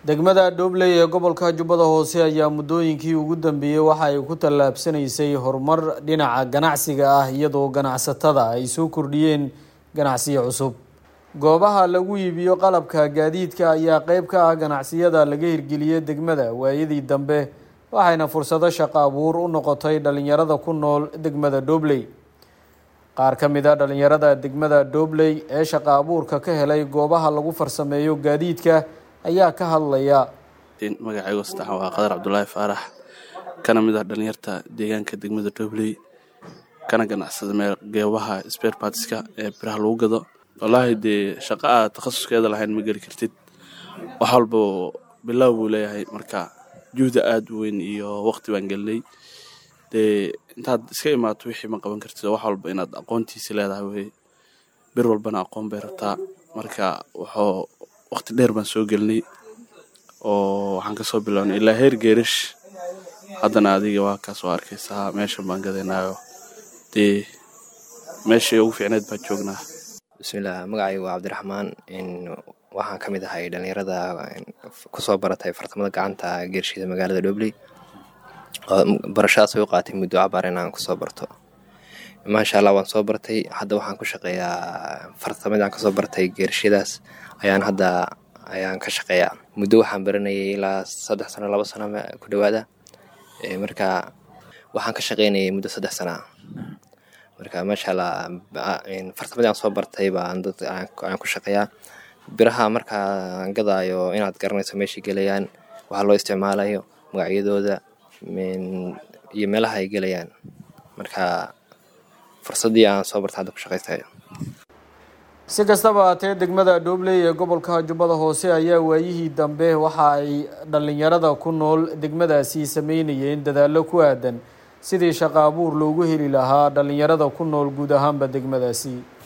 degmada dhobley ee gobolka jubbada hoose ayaa muddooyinkii ugu dambeeyey waxa ay ku tallaabsanaysay horumar dhinaca ganacsiga ah iyadoo ganacsatada ay soo kordhiyeen ganacsiyo cusub goobaha lagu iibiyo qalabka gaadiidka ayaa qeyb ka ah ganacsiyada laga hirgeliyey degmada waayadii dambe waxayna fursado shaqo abuur u noqotay dhalinyarada ku nool degmada dhobley qaar ka mid a dhalinyarada degmada dhobley ee shaqo abuurka ka helay goobaha lagu farsameeyo gaadiidka ayaa ka hadlaya magacaygo saddex waa qadar cabdulaahi faarax kana mid ah dhalinyarta deegaanka degmada dhobley kana ganacsada meel geebaha spare partiska ee biraha lagu gado wallaahi dee shaqo aad takhasuskeeda lahayn ma geli kartid wax walba bilow buu leeyahay marka juhda aada u weyn iyo waqti baan gelinay dee intaad iska imaato wixii ma qaban kartid wax walba inaad aqoontiisi leedahay wey bir walbana aqoon bay rabtaa marka wuxuu waqti dheer baan soo gelinay oo waxaan kasoo bilownay ilaa heer geerish haddana adiga waa kaas oo arkaysaa meeshan baan gadaynayo dee meeshii ugu fiicneed baan joognaa bismillaah magacaygu waa cabdiraxmaan waxaan ka mid ahay dhalinyarada kusoo baratay fartamada gacanta geershida magaalada dhobley barashadaas way u qaatay muddo cabaar inaan kusoo barto maasha allah waan soo bartay hadda waxaan ku shaqeeyaa fartamadaan kasoo bartay geershadaas ayaan hadda ayaan ka shaqeeyaa muddo waxaan baranayay ilaa saddex sano labo sano ku dhawaada marka waxaan ka shaqeynayay muddo saddex sanaa marka maasha allah fartamadii aan soo bartay baan dad aan ku shaqeeyaa biraha markaa gadaayo inaad garanayso meeshay gelayaan waxaa loo isticmaalayo magacyadooda iyo meelaha ay gelayaan marka fursadii aan soo bartay hadda ku shaqaystayo si kastaba haatee degmada dhobley ee gobolka jubbada hoose ayaa waayihii dambe waxa ay dhalinyarada ku nool degmadaasi sameynayeen dadaallo ku aadan sidii shaqo abuur loogu heli lahaa dhalinyarada ku nool guud ahaanba degmadaasi